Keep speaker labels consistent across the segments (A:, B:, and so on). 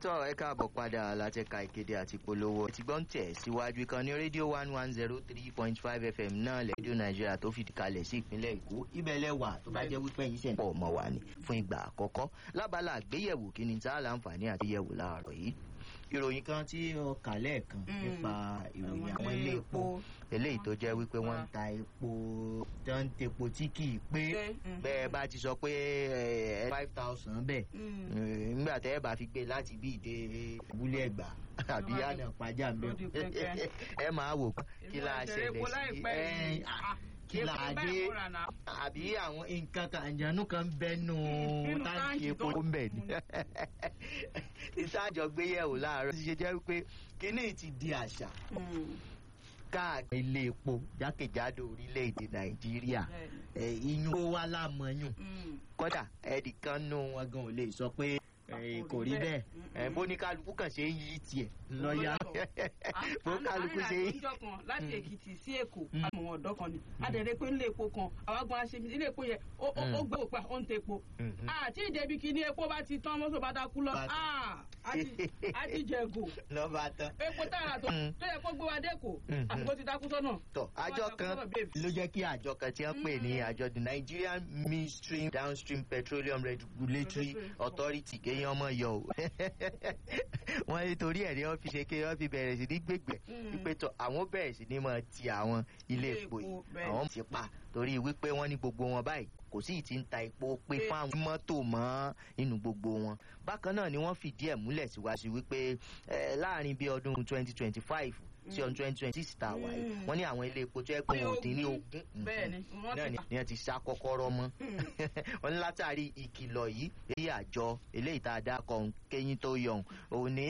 A: tọ́ ẹ káàbọ̀ padà látẹ̀ka ìkéde àti polówó ti gbọ́n tẹ̀ síwájú ìkànnì rédíò one one zero three point five fm náà lẹ́díò nàìjíríà tó fìdí kalẹ̀ sí ìpínlẹ̀ èkó ibẹ̀lẹ̀ wà tó bá jẹ́ wípé yìí sẹ̀ ń pọ̀ mọ́ wa ni fún ìgbà àkọ́kọ́ lábala àgbéyẹ̀wò kí ni tá a láǹfààní àti yẹ̀wò láàárọ̀ yìí ìròyìn kan tí ó kà lẹ́ẹ̀kan nípa ìròyìn àwọn ilé epo eléyìí tó jẹ́ wípé wọ́n ń ta epo tó ń tepo tí kì í pé bẹ́ẹ̀ bá ti sọ pé five thousand bẹ́ẹ̀ nígbà tẹ́ ẹ bá fi gbé láti bí ìdè abúlé ẹ̀gbá àbí àná pàjá ń bẹ̀ ẹ máa wò kí la ṣẹlẹ̀ sí ẹ kí la dé àbí àwọn nǹkan kan àjànú kan bẹnu táǹkì epo ń bẹ̀ ni ìsájọgbéyẹ̀wò láàárọ̀ ti ṣe jẹ́ wípé kíní ti di àṣà káàkiri ilé epo jákèjádò orílẹ̀-èdè nàìjíríà iyún ó wá lámọ̀yún kódà ẹnìkan nù wọn gan ò lè sọ pé kò rí bẹ́ẹ̀ bó ní kálukú kàn ṣe ń yí tiẹ̀ lọ́ọ́yà bó kálukú ṣe
B: yí. àná kan láti èkìtì sí èkó àwọn ọ̀dọ́ kan ni adẹ̀rẹ̀ pé nílé epo kan àwọn agbọn aṣèbí ilé epo yẹn ó gbé òpá ó ń te epo àti ìdẹ́bi kí ní epo bá ti tán mọ́tò bá dákú lọ á ti jẹ̀gò
A: lọ́ba tán.
B: epo tààrà tó tó yẹ kó gbé wa dẹ́kọ̀ àbúkó ti dákú sọ́nà.
A: tọ àjọ kan ló jẹ́ kí àjọ kan tí wọ́n pè ní àjọ the nigerian midstream downstream petroleum regulatory authority kéèyàn ọmọ yọ o wọ́n nítorí ẹ̀rí wọ́n fi ṣe ké wọ́n fi bẹ̀rẹ̀ sí ní gbègbè wípé tọ àwọn bẹ̀rẹ̀ sí ní máa ti àwọn ilé epo yìí àwọn ti pa torí wípé wọ́n ní gbogbo wọn báyìí kò sí ìtì ń ta epo pé fáwọn mọ́tò mọ́ inú gbogbo wọn bákan náà ni wọ́n fìdí ẹ̀ múlẹ̀ síwájú wípé láàrin bíi ọdún twenty twenty five sí ọdún twenty twenty six tá a wà yìí wọ́n ní àwọn ilé epo tó yẹ pé wọn ò dín ní ogún náà ni wọ́n ti sá kọ́kọ́rọ́ mọ́ wọ́n ní látàrí ìkìlọ̀ yìí èyí àjọ eléyìí tá a dá kọ́ kéyìn tó yọ̀hún òun ní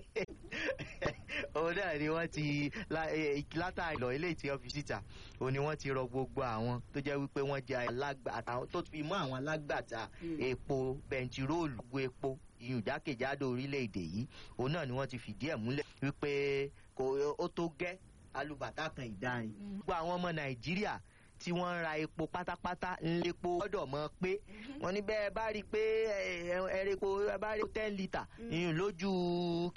A: òun náà ni wọ́n ti látàrí ìlọ̀ eléyìí tí wọ́n fi síta òun ni wọ́n ti rọ gbogbo àwọn tó jẹ́ wípé wọ́n jẹ́ alágbàtà tó fi mọ́ àwọn alágbàtà epo bẹntiróòlù gbogbo epo ìyún jákèjádò orílẹ̀-èdè yìí òun náà ni wọ́n ti fìdí ẹ̀ múlẹ̀ wípé kò ó tó gẹ́ alùbàtà kan ìdárin. gbogbo àwọn ọmọ nàìjíríà tí wọ́n ń ra epo pátápátá ńlẹ́po gbọ́dọ̀ mọ̀ pé wọ́n ní bẹ́ẹ̀ bá rí i pé ẹ̀rẹ́po bá rí ten litre ìyún lójú